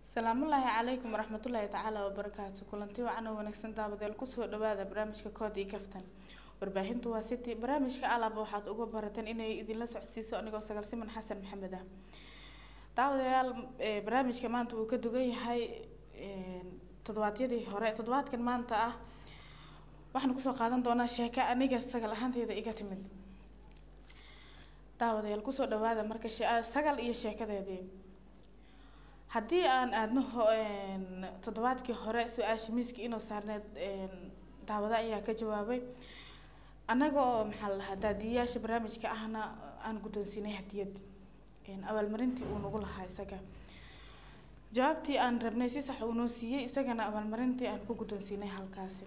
salaamullaahi calaykum waraxmatullaahi tacaala wabarakaatu kulanti wacan oo wanaagsan daabadeel kusoo dhawaada barnaamijka kood iyo kaftan warbaahintu waa city barnaamijka alaba waxaad uga barateen inay idinla socodsiiso anigoo sagaalsiman xasan maxamed ah daawadayaal barnaamijka maanta wuu ka dugan yahay toddobaadyadii hore toddobaadkan maanta ah waxaan kusoo qaadan doonaa sheeko aniga sagal ahaanteyda iga timid daawadayaal kusoo dhawaada marka sagal iyo sheekadeedii haddii aan aadno toddobaadkii hore su-aasha miiska inoo saarneed daawada ayaa ka jawaabay annaga oo maxaa la dhahaa daadiyayaasha barnaamijka ahna aan guddoonsiinay hadiyad abaalmarintii uu nagu lahaa isaga jawaabtii aan rabnay si sax uu noo siiyey isagana abaalmarintii aan ku guddoonsiinay halkaasi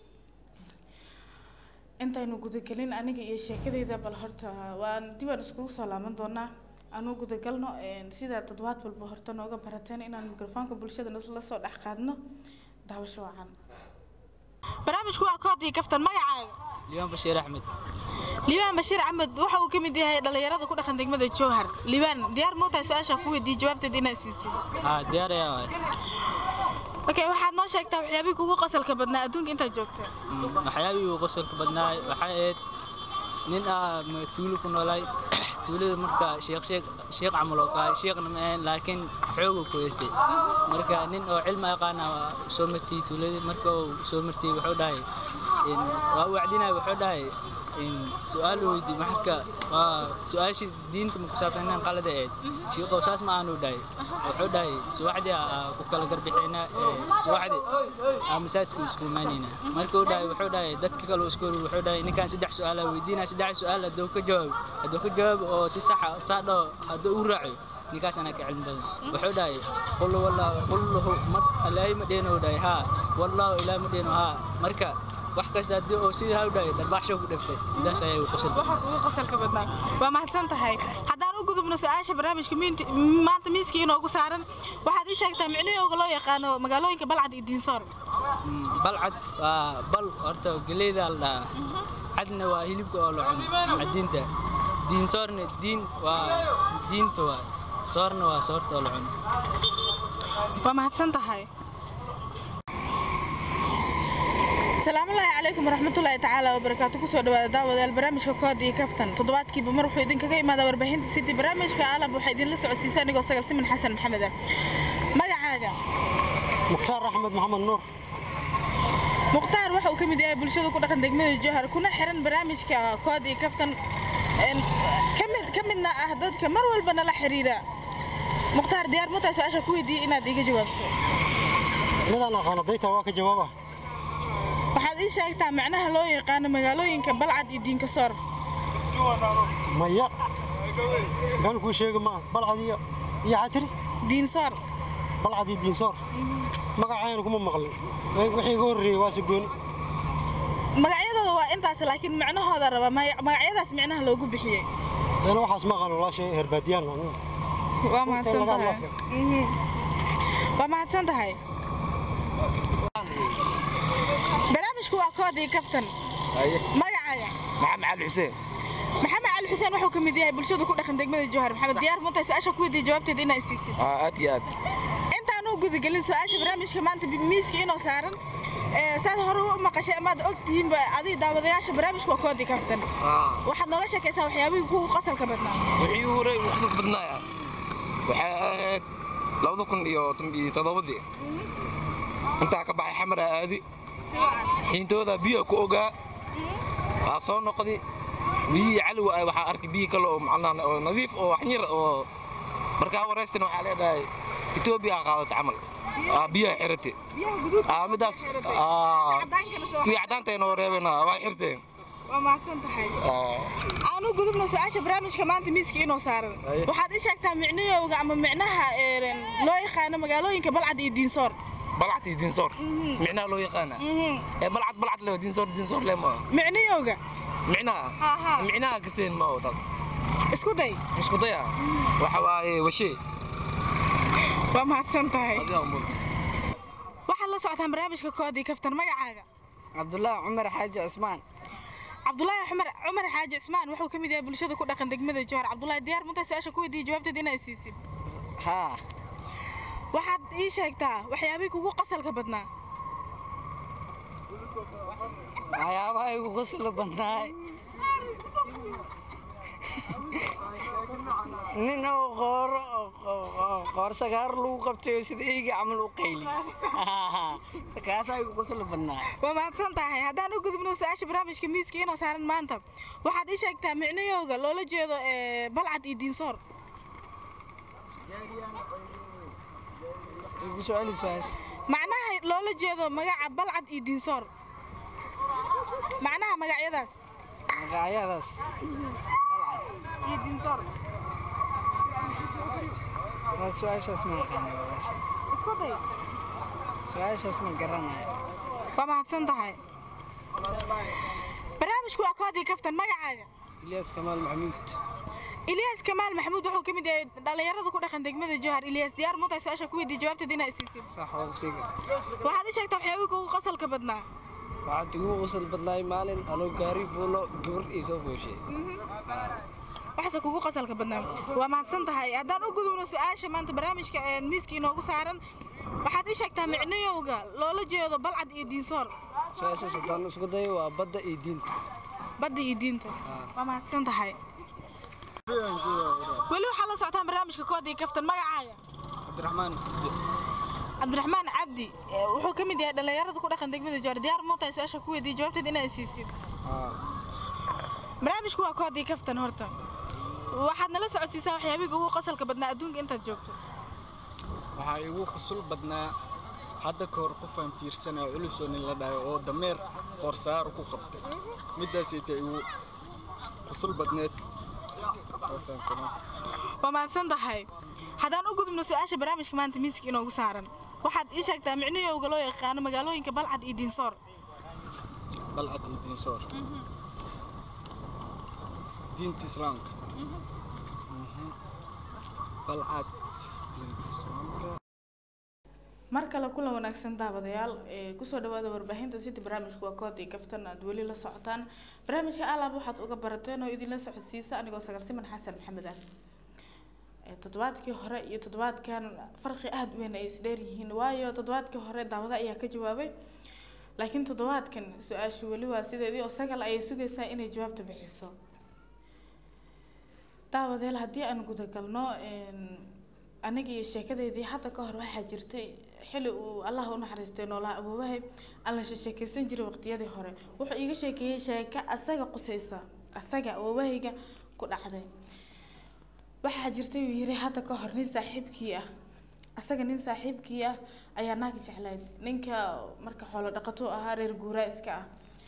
intaynu gudagelin aniga iyo sheekadeyda bal horta waan dib aan iskugu soo laaban doonaa aanu gudagalno sida toddobaad walba horta nooga barateen inaan mikrofoonka bulshada la soo dhex qaadno daawasho wacan barnaamijku waa koodii kaftan magacaaga liibaan bashiir axmed liibaan bashiir axmed waxa uu ka mid yahay dhalinyarada ku dhaqan degmada jowhar liibaan diyaar muu tahay su-aasha ku weydiiyey jawaabteed inaad siisid haa diyaar ayaa waay okay waxaad noo sheegtaa waxyaabihii kugu qosolka badnaa adduunka intaad joogta waxyaabihii uu qosolka badnaay waxay ahayd nin ah tuulo ku noolaay tuulada marka sheekh sheekh sheekh camal oo kale sheekhna ma ahayn laakiin xooguu ku haystay marka nin oo cilmi aqaana soo martay tuuladii marka uu soo martay wuxuu dhahay waa u wacdinaya wuxuu dhahay su-aal weydii marka waa su-aashii diinta ma ku saabsan inaan qalada ahayd shiiqow saas ma aanu dhahay wuxuu dhahay subaxdii ku kala garbixeynaa subaxdii aa masaajidku isku imaanaynaa marka uu dhahay wuxuu dhahay dadka kale isku wuxuu dhahay ninkaan saddex su-aala weydiinaya saddex su-aal hadduu ka jawaab hadduu ka jawaab oo si saxa saa dhaho hadduu u raaco ninkaas anaa ka cilmi badan wuxuu dhahay qul wallahu qullahu ma ilaahay ma dheeno dhahay haa wallahu ilaahay ma dheeno haa marka wax kasta haddii oo sidii ha u dhahay dharbaaxsho ku dhiftay sidaas ayay u qosol waxa kugu qosolka badnaa waa mahadsan tahay haddaan u gudubno su-aasha barnaamijka maanta miiska inoogu saaran waxaad ii sheegtaa micnahooga loo yaqaano magaalooyinka balcad iyo diinsoor balcad waa bal horta geleyda la dhahaa cadna waa hilibka oo la cuno cadiinta diinsoorna diin waa diinta waa soorna waa soorta oo la cuno waa mahadsan tahay salaamullaahi calaykum waraxmatullaahi tacaala wabarakaatu kusoo dhawaada daawadayaal barnaamijka kood iyo kaftan toddobaadkiiba mar wuxuu idinkaga imaadaa warbaahinta city barnaamijka alab waxaa idinla socodsiisa anigoo sagal siman xasan maxamed ah magacaaga mukhtaar axmed maxamed nuur mukhtaar waxa uu ka mid yahay bulshada ku dhaqan degmada jowhar kuna xiran barnaamijka kood iyo kaftan kamid ka midna ah dadka mar walba nala xiriira mukhtaar diyaar mutaa su-aasha ku weydiiyey inaad iiga jawaabto midaan aqaano dayta waa ka jawaaba waxaad ii sheegtaa macnaha loo yaqaano magaalooyinka balcad iyo diinkasoor maya been kuu sheegi maa balcad iyo iyo xatiri diinsoor balcad iyo diinsoor magacayna kuma maqlin wixii iga horreeyey waa sigooni magacyadooda waa intaas laakiin macnahooda raba magacyadaas micnaha loogu bixiyey ana waxaas ma aqaano walaashay herbaadiyaan waa mahadsan tahay waa mahadsan tahay barnaamijku waa koodii kaftan magacaaga maxamed cali xuseen maxamed cali xuseen wuxuu ka mid yahay bulshada ku dhaqan degmada jowhar maxamed diyaar muntay su-aasha ku weydiiyey jawaabteeda inaa isiisid aad iyo aad intaan u gudagelin su-aasha barnaamijka maanta miiska inoo saaran saad hore u maqashay amaad og tihiinba adiga daawadayaasha barnaamijka waa koodii kaftan waxaad nooga sheekaysaa waxyaabihii kugu qosolka badnaa wixii u horay ugu qosolka badnaaya waxay ahayd labada kun iyo toddobadii intaa ka baxay xamara aadi xiintooda biyo ku ogaa waa soo noqdi biyihii caliwa ah waxaa arkay biyi kale oo macnaha oo nadiif oo waxyar oo markaa wareystan waxaa leedahay etoobiya qaadata camal biyaha xirate midaas kuwii caddaantayna oo reebeen waa xirteen waa mahadsan tahay aan u gudubno su-aasha barnaamijka maanta miiska inoo saaran waxaad ii sheegtaa micnahooga ama micnaha loo yaqaano magaalooyinka balcad iyo diinsoor balcad iyo diinsoor micnaha loo yaqaana ee balcad balcad le diinsoor diinsoor le ma micnahooga micnaha micnaha kaseen ma oo taas isku day isku daya waxa waaye washee waa mahadsan tahay waxaad la socotaan barnaamijka koodii kaftan magacaaga cabdulaahi cumar xaaji cismaan cabdulaahi cumar cumar xaaji cismaan wuxuu ka mid yahay bulshada ku dhaqan degmada jowhar cabdulaahi diyaar muntaa su-aasha ku weydiiyey jawaabteeda inaa isiisid haa waxaad ii sheegtaa waxyaabihii kugu qosalka badnaa waxyaabaha igu qosla badnaay nin oo qooro qoor sagaar lagu qabtay oo sida eyga camal u qayli kaasaa igu qosla badnaay waa mahadsan tahay haddaan u gudubno su-aasha barnaamijka miiska inoo saaran maanta waxaad ii sheegtaa micnayowga loola jeedo ee, balcad iyo diinsoor igu soo celi su-aasha macnaha loola jeedo magaca balcad iyo diinsoor macnaha magacyadaas magacyadaas iyo diinsoor taas su-aashaas ma aqaana walaasha isku day su-aashaas ma garanayo waa mahadsan tahay barnaamijku waa koodii kaftan magacaaga ilyaas kamaal maxamuud ilyaas kamaal maxamuud wuxuu ka mid yahay dhallinyarada ku dhaqan degmada jowhar ilyaas diyaar muutahay su-aasha ku weydiiy jawaabteeda inaa isiisin sax waa ku sii gar waxaad ii sheegtaa waxyaabihii kugu qosalka badnaa waxaad igu qosol badnaay maalin anoo gaari fuulo gabar ii soo fooshay waxaase kugu qasalka badnaa waa mahadsan tahay haddaan u gudubno su-aasha maanta barnaamijka ee miiska inoogu saaran waxaad ii sheegtaa micnayowga loola jeedo balcad iyo diinsoor su-aashaas haddaan isku dayo waa badda iyo diinta badda iyo diinta waa mahadsan tahay weli waxaad la socotaan barnaamijka koodii kaftan magacaaga cabdiraxmaan cabdiraxmaan cabdi ee, wuxuu ka mid yahay dhallinyarada ku dhaqan degmada joor diyaar muutahay su-aasha ku weydiiy jawaabteeda inaa isiisid barnaamijku waa koodii kaftan horta waxaad nala socodsiisaa waxyaabihii ugu qosalka badnaa adduunka intaad joogto waxaa igu qusul badnaa hadda ka hor qofaan fiirsanaa culusoo nin la dhahay oo dameer qoorsaar ku qabtay midaasayta igu qusul badneed Waa fahamtana? waa mahadsan tahay haddaan u gudubno su-aasha barnaamijka maanta miiska inoogu saaran waxaad ii sheegtaa micnayowga loo yaqaano magaalooyinka balcad iyo diinsoor balcad iyo diinsoor diinta islaamka Mhm. balcad diinta islaamka mar kale kula wanaagsan daawadayaal ee kusoo dhawaada warbaahinta city barnaamijku waa kood iyo kaftan aad weli la socotaan barnaamijka alaab waxaad uga barateen oo idinla socodsiisa anigoo sagarsiman xasan maxamed ah Ee, toddobaadkii hore iyo toddobaadkan farqi aada u weyn ay isdheer yihiin waayo toddobaadkii hore daawada ayaa ka jawaabay laakiin toddobaadkan su-aashu weli waa sideedii oo sagal ayay sugaysaa inay jawaabta bixiso daawadeel haddii aan gudagalno een, aniga iyo sheekadeydii hadda ka hor waxaa jirtay xili uu allah u naxariistay noolaa aboobahay aan la sheekeysan jiray waqtiyadii hore wuxuu iiga sheekeeyey sheeko asaga qusaysa asaga awoobahayga ku dhacday waxaa jirtay uu yiri hadda ka hor nin saaxiibkii ah asaga nin saaxiibkii ah ayaa naag jeclayd ninka marka xoolo dhaqato ahaa reer guuraa iska ah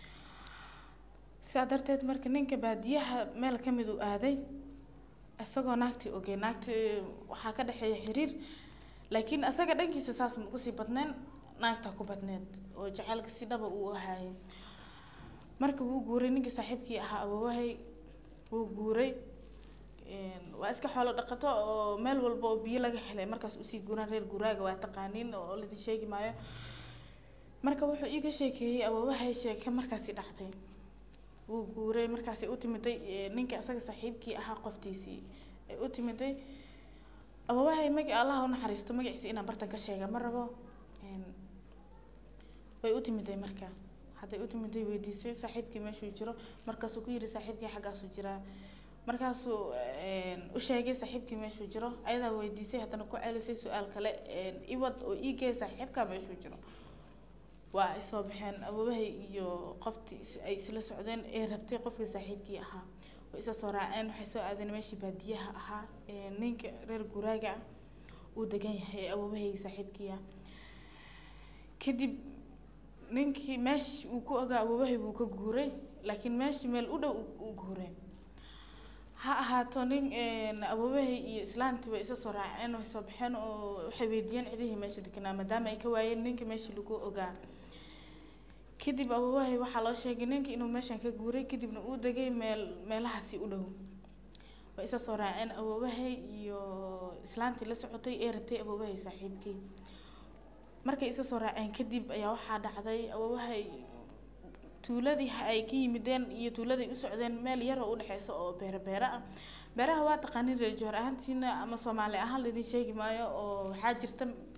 sidaa darteed marka ninka baadiyaha meel ka mid uu aaday isagoo naagtii ogey naagtii waxaa ka dhexeeya xiriir laakiin asaga dhankiisa saas ma kusii badneen naagtaa ku badneed oo jacaylka si dhaba uu ahaayay marka wuu guuray ninkii saaxiibkii ahaa awoowahay wuu guuray een, waa iska xoolo dhaqato oo meel walba oo biyo laga helay markaas usii guuraan reer guuraaga waa taqaaniin oo ladin sheegi maayo marka wuxuu iiga sheekeeyey awoowahay sheeke markaasi dhacday wuu guuray markaasay u timiday ee, ninka isaga saaxiibkii ahaa qoftiisii ay u timiday awoowahay magi allah u naxariisto magaciisa inaan bartan ka sheega ma rabo een, way u timiday marka hadday u timiday weydiisay saaxiibkii meeshuu jiro markaasuu ku yiri saaxiibkii xaggaasuu jiraa markaasuu een, u sheegay saaxiibkii meeshuu jiro ayadaa weydiisay haddana ku celisay su-aal kale een, iwad oo iigee saaxiibkaa meeshuu jiro waa ay soo baxeen awoobahay iyo qoftii is- ay isla socdeen ee rabtay qofkii saaxiibkii ahaa way isa soo raaceen waxay soo aadeen meeshii baadiyaha ahaa ee ninka reer guraaga ah uu degan yahay ee awoobahay saaxiibkii ah kadib ninkii meesh uu ku ogaa awoobahay buu ka guuray laakiin meeshii meel u dhow uu- uu guuray ha ahaato nin een, awoobahay iyo islaantii bay isa soo raaceen way soo baxeen oo waxay weydiiyeen cidihii meesha deganaa maadaama ay ka waayeen ninka meeshii lagu ogaa kadib awoowahay waxaa loo sheegay ninka inuu meeshan ka guuray kadibna uu degay meel meelahaasi u dhow way isa soo raaceen awoowahay iyo islaantii la socotay ee rabtay awoowahay saaxiibkii markay isa soo raaceen kadib ayaa waxaa dhacday awoowahay tuuladii ha- ay ka yimideen iyo tuuladay u socdeen meel yar oo udhexeysa oo beero beero ah beeraha waa taqaanin reer joor ahaantiina ama soomaali ahaan laydin sheegi maayo oo waxaa jirta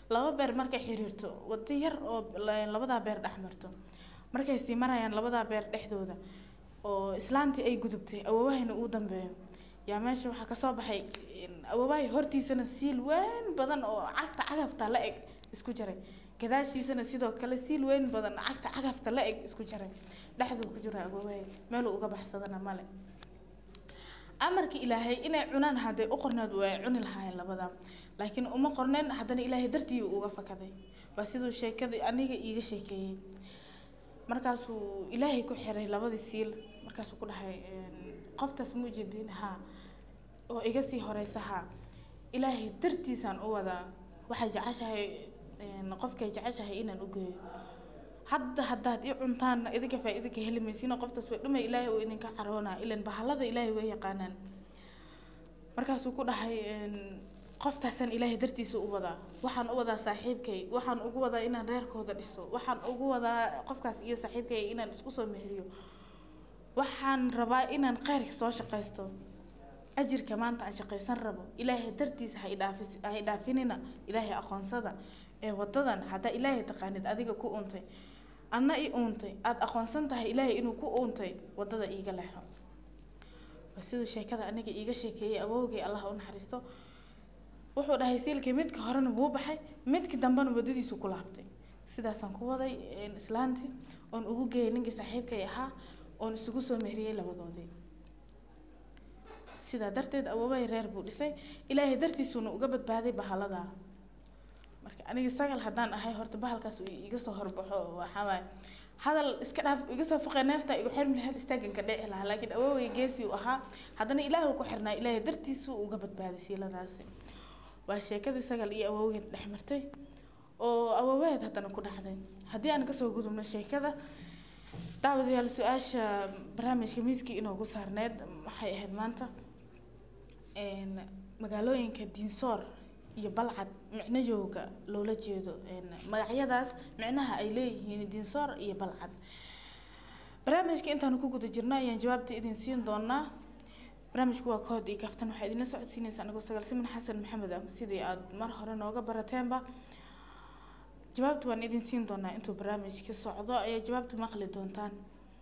laba beer markay xiriirto wado yar oo la- labadaa beer dhex marto markay sii marayaan labadaa beer dhexdooda oo islaantii ay gudubtay awoowahayna uu dambeeyo yaa meesha waxaa kasoo baxay in awoowahay hortiisana siil weyn badan oo cagta cagafta la eg isku jaray gadaashiisana sidoo kale siil weyn badan oo cagta cagafta la eg isku jaray dhexduu ku jira awoowahay meeluu uga baxsadana male amarka ilaahay inay cunaan hadday u qorneed way cuni lahaayeen labada laakiin uma qorneen haddana ilaahay dartii uu uga fakaday waa siduu sheekadii aniga iiga sheekeeyey markaasuu ilaahay ku xiray labadii siil markaasuu ku dhahay een, qoftaas ma ujeedin haa oo iga sii horeysa haa ilaahay dartiisaan u wadaa waxay jeceshahay een, qofkay jeceshahay inaan u geeyo hadda haddaad i cuntaan idinka faa-iida ka heli maysiin oo qoftaas way dhumay ilaahay uu idinka caroonaa ilan bahalada ilaahay way yaqaanaan markaasuu ku dhahay een, qoftaasaan ilaahay dartiisa u wadaa waxaan u wadaa saaxiibkay waxaan ugu wadaa inaan reerkooda dhiso waxaan ugu wadaa qofkaas iyo saaxiibkay inaan isku soo meheriyo waxaan rabaa inaan khayrka soo shaqaysto ajirka maanta aan shaqaysan rabo ilaahay dartiisa ha idhaafis ha idhaafinina ilaahay aqoonsada ee wadadan haddaa ilaahay taqaanid adiga ku uuntay adna i uuntay aada aqoonsan tahay ilaahay inuu ku uuntay wadada iiga leexo waa siduu sheekada aniga iiga sheekeeyey awowgay allah u naxariisto wuxuu dhahay siilkii midka horena wuu baxay midka dambena wadadiisu ku laabtay sidaasaan ku waday een, islaantii oon ugu geeyay ninkii saaxiibkay ahaa oon isugu soo mehriyey labadoodii sidaa darteed awoobahay reer buu dhisay ilaahay dartiisuuna uga badbaaday bahalada marka aniga sagal haddaan ahay horta bahalkaas uu iga soo horbaxo waxaa waaye hadal iska dhaaf iga soo foqay neefta igu xirmi lahayd istaagan ka dhici lahaa laakiin awooway geesi uu ahaa haddana ilaahu ku xirnaa ilaahay dartiisu uga badbaaday siiladaasi waa sheekadii sagal iyo awowgeed dhex martay oo awooweed haddana ku dhacday haddii aan kasoo gudubno sheekada daawadayaal su-aasha barnaamijka miiskii inoogu saarneed waxay ahayd maanta een, magaalooyinka diinsoor iyo balcad micnayowga loola jeedo een, magacyadaas micnaha ay leeyihiin diinsoor iyo balcad barnaamijka intaanu ku guda jirno ayaan jawaabta idin siin doonaa barnaamijku waa kood iyo kaftan waxaa idinla socodsiinaysa anigoo sagaal siman xasan maxamed ah sidii aad mar hore nooga barateenba jawaabta waan idin siin doonaa intuu barnaamijka socdo ayaa jawaabta maqli doontaan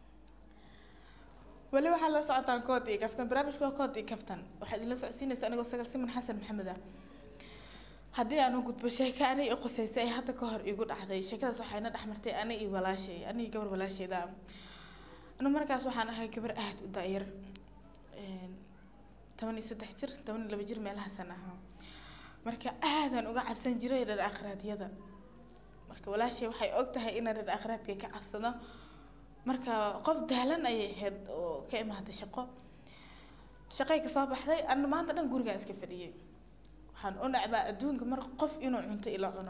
weli waxaad la socotaan kood iyo kaftan barnaamijku waa kood iyo kaftan waxaa idinla socodsiinaysa anigoo sagaal siman xasan maxamed ah haddii aan u gudbo sheeko ani i qusaysay ay hadda ka hor igu dhacday sheekadaas waxayna dhex martay ani iyo walaashay ani iyo gabar walaashayda ah anu markaas waxaan ahay gabar aad u da-yar een, toban iyo saddex jir toban iyo laba jir meelahaasan ahaa marka aadaan uga cabsan jiray reer akhraadyada marka walaashay waxay og tahay inaan reer akhraadka ka cabsado marka qof daalan ayay ahayd oo ka imaaday shaqo shaqay kasoo baxday ana maanta dhan gurigaan iska fadhiyay waxaan u nacbaa adduunka mar qof inuu cunto ila cuno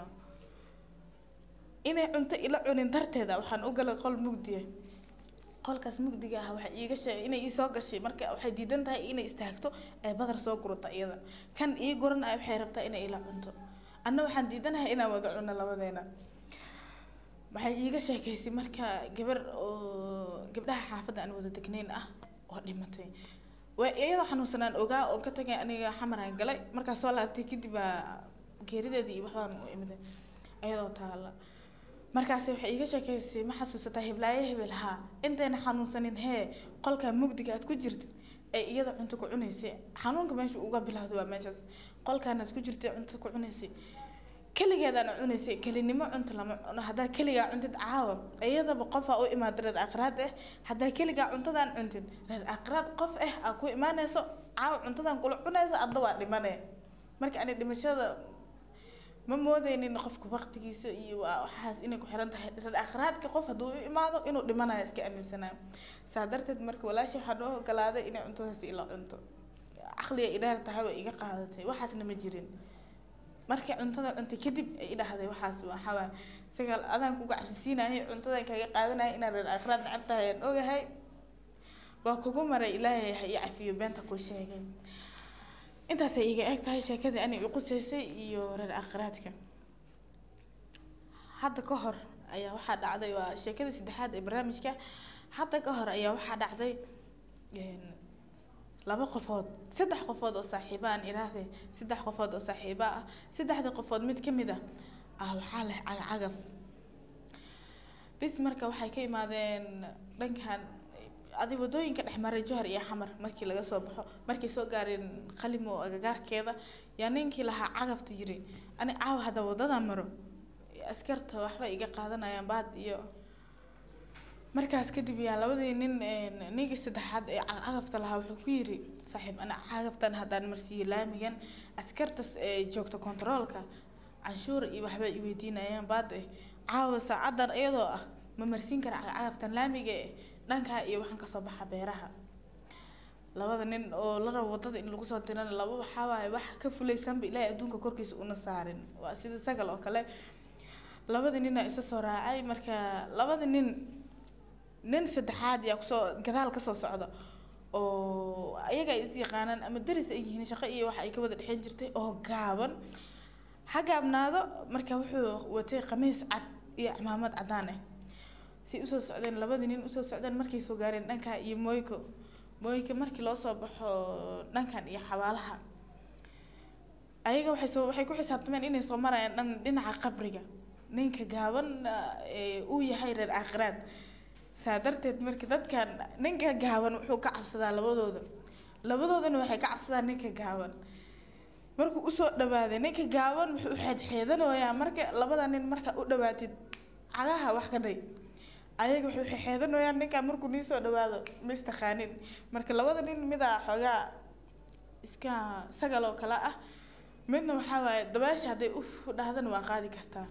inay cunto ila cunin darteeda waxaan u galay qol mugdiya qolkaas mugdiga ah waxay iiga sheegay inay ii soo gashay marka waxay diidan tahay inay istaagto ay badar soo gurata iyada kan ii guran ay waxay rabtaa inay ila cunto anna waxaan diidanahay inaan wada cuno labadeena waxay iiga sheekaysay marka gabar oo gabdhaha xaafadda aan wada degnayn ah oo dhimatay waa iyadoo xanuunsanaan ogaa oo ka tagay aniga xamaraan galay markaas soo laabtay kadib baa geerideedii iyo waxbaan u imiday iyadoo taala markaasi waxay iiga sheekaysay ma xasuusataa hiblaayo hebel haa intayna xanuunsanin hee qolka mugdiga aad ku jirtid ee iyada cunto ku cunaysay xanuunka meesha uga bilowda waa meeshaas qolkaanaad ku jirtay cunto ku cunaysay keligeedaana cunaysay kelinimo cunto lama cuno haddaa keligaa cuntid caawa iyadaba qofaa u imaada reer aqraad ah haddaa keligaa cuntadaan cuntid reer aqraad qof ah aa ku imaanayso caawa cuntadan kula cunayso adda waa dhimane marka ani dhimashada ma moodeynin qofka waqtigiisa iyo waa waxaas inay ku xiran tahay reer akhraadka qof hadduu u imaado inuu dhimanayo iska aaminsanaa saa darteed marka walaashay waxaan u ogolaaday inay cuntadaasi ila cunto caqliga idhaar tahay way iga qaadatay waxaasna ma jirin markay cuntada cuntay kadib ay idhahday waxaas waxaa waay sagaal adaan kuga cabsisiinayay cuntadan kaga qaadanaya inaan reer akhraad necab tahay aan ogahay waa kugu maray ilaahay ha ii cafiyo beenta ku sheegay intaasay iga eg tahay sheekadii ani i qusaysay iyo reer akhraadka hadda ka hor ayaa waxaa dhacday waa sheekadii saddexaad ee barnaamijka hadda ka hor ayaa waxaa dhacday laba qofood saddex qofood oo saaxiiba aan iraahday saddex qofood oo saaxiiba ah saddexda qofood mid ka mid ah ah waxaa leh cagacagaf bis marka waxay ka imaadeen dhankan adi wadooyinka dhexmaray johar iyo xamar markii laga soo baxo markay soo gaareen qalimo agagaarkeeda yaa ninkii lahaa cagafta yiri ani caawa hadda wadada maro askarta waxba iga qaadanayaan baad iyo markaas kadib yaa labadii nin ninkii saddexaad ee cagafta lahaa wuxuu ku yiri saaxiib ana cagaftan haddaan marsiiyo laamigan askartas ee joogta kontaroolka canshuur iyo waxba i weydiinayaan baad eh caawa saacadan iyadoo ah ma marsiin kara cagaftan laamiga eh dhankaa iyo waxaan kasoo baxa beeraha labada nin oo la rabo wadada in lagu soo dirana laba waxaa waaye wax ka fulaysanba ilaahay adduunka korkiisa una saarin waa sida sagal oo kale labada nina isa soo raacay marka labada nin nin saddexaad yaa kusoo gadaal kasoo socda oo ayaga ay is yaqaanaan ama daris ay yihiin shaqo iyo waxa ay ka wada dhexeyn jirtay oo gaaban ha gaabnaado marka wuxuu watay khamiis cad iyo cimaamad caddaan ah si usoo socdeen labadii nin usoo socdeen markay soo gaareen dhanka iyo moyko moyka markii loo soo baxo dhankan iyo xabaalaha ayaga waxay soo waxay ku xisaabtameen inay soo marayaan dhan dhinaca qabriga ninka gaaban ee uu yahay reer aakhiraad saa darteed marka dadkan ninka gaaban wuxuu ka cabsadaa labadooda labadoodana waxay ka cabsadaan ninka gaaban markuu usoo dhawaaday ninka gaaban wuxuu xeedxeedanayaa marka labada nin marka u dhawaatid cagaha wax ka day ayaga wuxuu xeedxeedanayaan ninka markuu nii soo dhawaado ma istaqaanin marka labada nin midaa xoogaa iska sagal oo kale ah midna waxaa waaye dabaasha hadday u dhahdana waa qaadi kartaa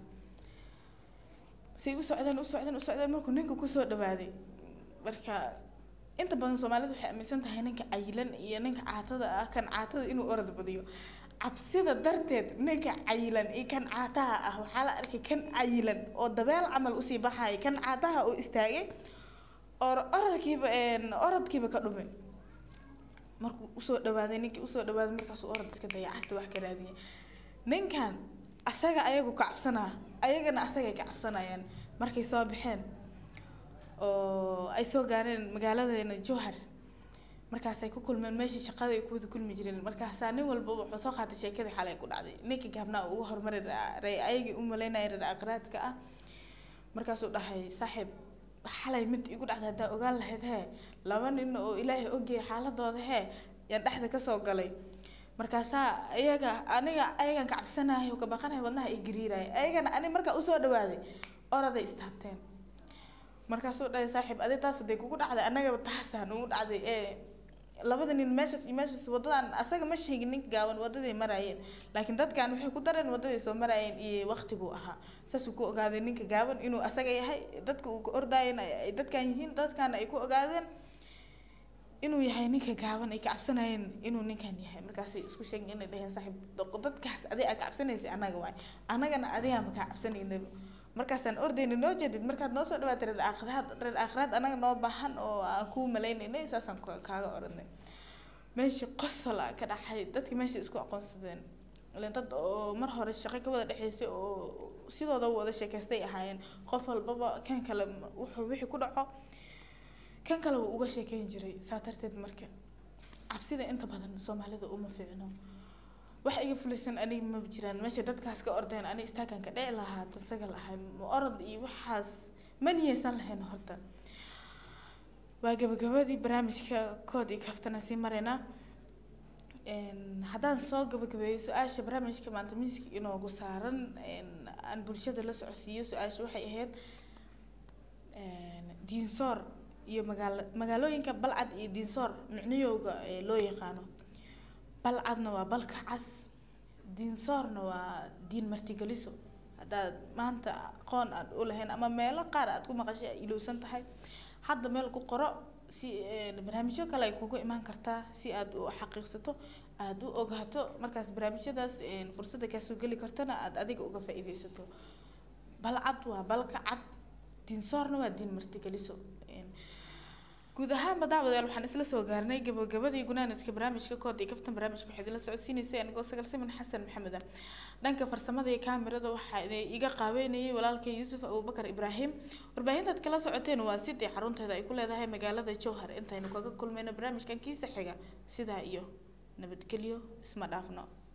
say u socdeen u socdeen u socdeen markuu ninka kusoo dhawaaday marka inta badan soomaalida waxay aaminsan tahay ninka cayilan iyo ninka caatada ah kan caatada inuu orod badiyo cabsida darteed ninka cayilan iyo kan caataha ah waxaa la arkay kan cayilan oo dabeel camal usii baxaya kan caataha oo istaagay oo orodkiiba orodkiiba ka dhumay markuu usoo dhawaaday ninkii usoo dhawaaday markaasuu orod iska daya cagta wax ka raadiyay ninkan asaga ayagu ka cabsanaa ayagana asagay ka cabsanayaan markay soo baxeen oo ay soo gaareen magaaladeena jowhar markaasay ku kulmeen meeshii shaqada ay ku wada kulmi jireen markaasaa nin walba wuxuu soo qaatay sheekadii xalay ku dhacday ninkii gaabnaa ugu horumari ray ayagii u malaynaya reer aqraadka ah markaasuu dhahay saaxiib xalay mid igu dhacday haddaa ogaan lahayd hee laba nin oo ilaahay ogyahay xaaladooda hee yaan dhexda kasoo galay markaasaa ayaga aniga ayagan ka cabsanahay oo ka baqanahay wadnaha ay gariiraya ayagana ani markaa usoo dhawaaday oraday istaabteen markaasuu dhahay saaxiib adi taas haday kugu dhacday annagaba taasaan ugu dhacday ee labada nin meeshas iyo meeshas wadadan asaga ma sheegin ninka gaaban wadaday maraayeen laakiin dadkan waxay ku dareen wadaday soo maraayeen iyo waqtiguu ahaa saasuu ku ogaaday ninka gaaban inuu asaga yahay dadka uu ka ordaayeen ay dadkan yihiin dadkana ay ku ogaadeen inuu yahay ninka gaaban ay ka cabsanayeen inuu ninkan yahay markaasay isku sheegeen inay dhaheen saaxiib dadkaas adi aa ka cabsanaysay annaga waay annagana adigaama kaa cabsanaynaba markaasaan ordayna noo jeedid markaad noo soo dhawaatay reer aakhiraad reer aakhiraad annaga noo baahan oo aan kuu maleynaynay saasaan kaaga oranay meeshii qosol a ka dhacay dadkii meesha isku aqoonsadeen ileen dad oo mar hore shaqo ka wada dhexeysay oo sidooda wada sheekaystay ahaayeen qof walbaba kan kale wuxuu wixii ku dhaco kan kale wuu uga sheekeyn jiray saa darteed marka cabsida inta badan soomaalida uma fiicno wax iga fulaysan aniga ma jiraan meesha dadkaas ka ordeen ani istaagan ka dhici lahaa tasaga lahay ma orod iyo waxaas ma niyeysan lahayn horta waa gabagabadii barnaamijka kood iyo kaftana sii maraynaa haddaan soo gabagabeeyo su-aasha barnaamijka maanta miiska inoogu saaran aan bulshada la socodsiiyo su-aasha waxay ahayd diinsoor iyo magaalo magaalooyinka balcad iyo diinsoor micnayowga loo yaqaano balcadna waa balka cas diinsoorna waa diin martigeliso haddaad maanta aqoon aad u lahayn ama meelo qaar aad ku maqashay ay ilowsan tahay hadda meel ku qoro si barnaamijyo kale ay kugu imaan kartaa si aad u xaqiiqsato aad u ogaato markaas barnaamijyadaas fursadda kaasoo geli kartana aad adiga uga faa-iideysato balcad waa balka cad diinsoorna waa diin martigeliso guud ahaanba daawadayaal waxaan isla soo gaarnay gabagabadii gunaanadka barnaamijka kood iyo kaftan barnaamijka waxaad ila socodsiinaysay anigoo sagal siman xasan maxamed ah dhanka farsamada iyo kaamirada waxaa iga qaabeynayay walaalkay yuusuf abubakar ibraahim warbaahintaad kala socoteen waa sidii xarunteeda ay ku leedahay magaalada jowhar intaynu kaga kulmayno barnaamijkan kiisa xiga sidaa iyo nabadgelyo isma dhaafno